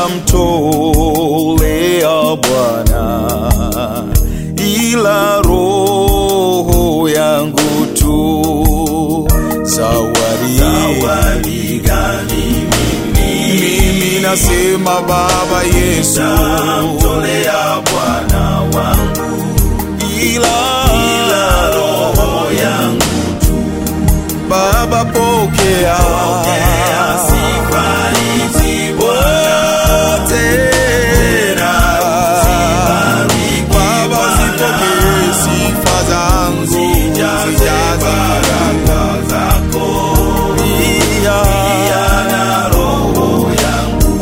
nitamtolea Bwana, ila roho yangu tu zawadi. Zawadi gani Mimi nasema Baba Yesu, nitamtolea Bwana wangu, ila ila roho yangu Baba pokea pokea sifa hizi Bwana. wote. Baba zipokee sifa zangu, Zijaze zijaze baraka zako pia. na roho yangu,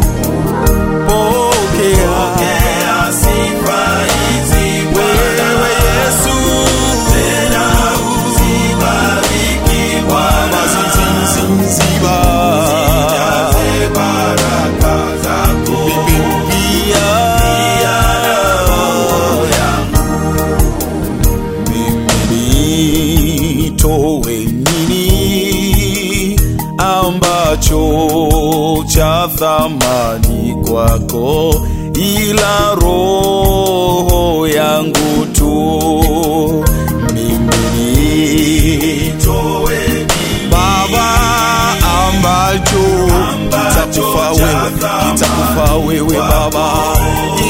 Pokea pokea sifa hizi Bwana. wewe Yesu, Tena uzibariki Baba Bwana. ziziziba Zijaze baraka zako pia. roho yangu. Mimi nitoe nini ambacho cha thamani kwako, ila roho yangu tu. Mimi Nitoe Baba ambacho Ambacho kitakufa cha wewe, thamani kitakufa wewe Baba,